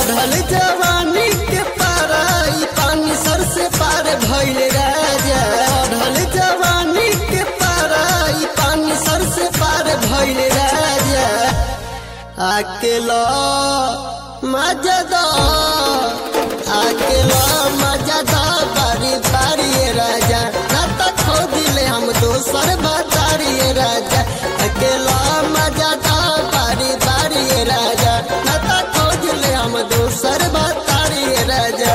चढ़ल जवानी के पारा ई पानी सर से पार भइल राजा चढ़ल जवानी के पारा ई पानी सर से पार भइल राजा अकेला मजदा अकेला मजदा बारी बारी राजा ना तो खो दिले हम दोसर बतारी राजा अकेला मजदा बारी बारी राजा ना तो खो दिले हम दोसर बतारी राजा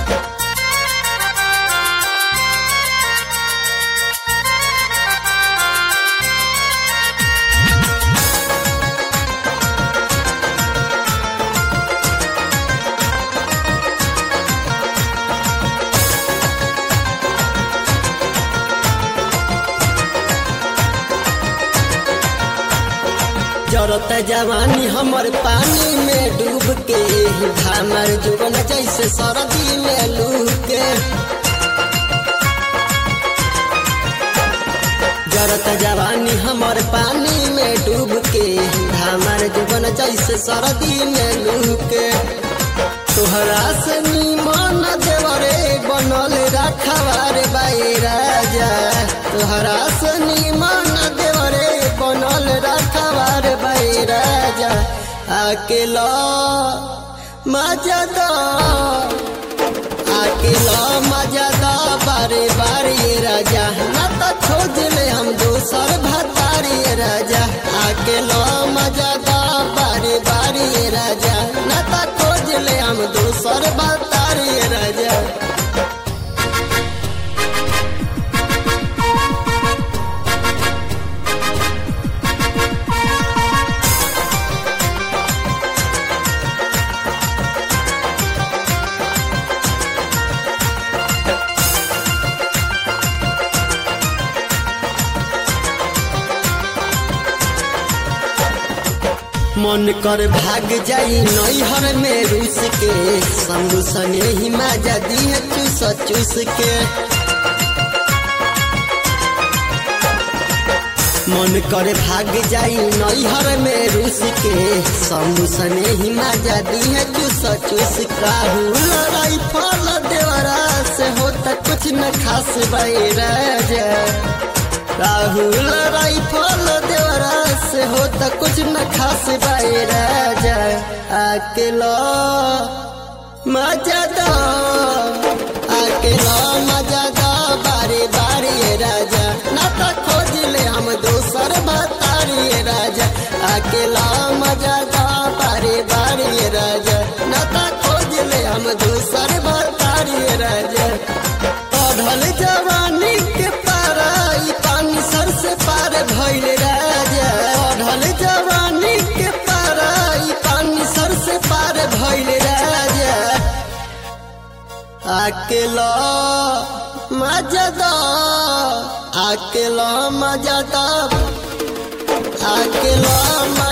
जरत जवानी हमर पानी में डूब के हमर जुबन जैसे सरदी में लूह के जरत जवानी हमर पानी में डूब के हमर जुबन जैसे सरदी में लूह के तोहरा से निमन देवरे बनल रखवार बाई राजा तोहरा से निमन देवरे बनल रखवार बाई राजा अकेला मजदा अकेला मजदा बारे बारे राजा ना तो खोज ले हम दोसर भतारी राजा अकेला मजदा बारे बारे राजा ना तो खोज ले हम दोसर भतारी राजा मन कर भाग जाई नैहर में रूस के संग सने ही माजा दिए चूस चूस के मन कर भाग जाई नैहर में रूस के संग सने ही माजा दिए चूस चूस राहुल राइफल देवरा से होता कुछ न खास बाई राजा राहुल राइफल देवरा से हो त कुछ न खास बाई राजा अकेला मजादा अकेला मजादा बारे बारे राजा ना तो खोज ले हम दोसर बतारी राजा अकेला मजादा बारे बारे राजा ना तो खोज ले हम दोसर बतारी राजा पढ़ल जवानी के पारा ई पानी सर से पार भइल राजा पढ़ल जवानी के पारा ई पानी सर से पार भइल राजा अकेला मजदा अकेला मजदा अकेला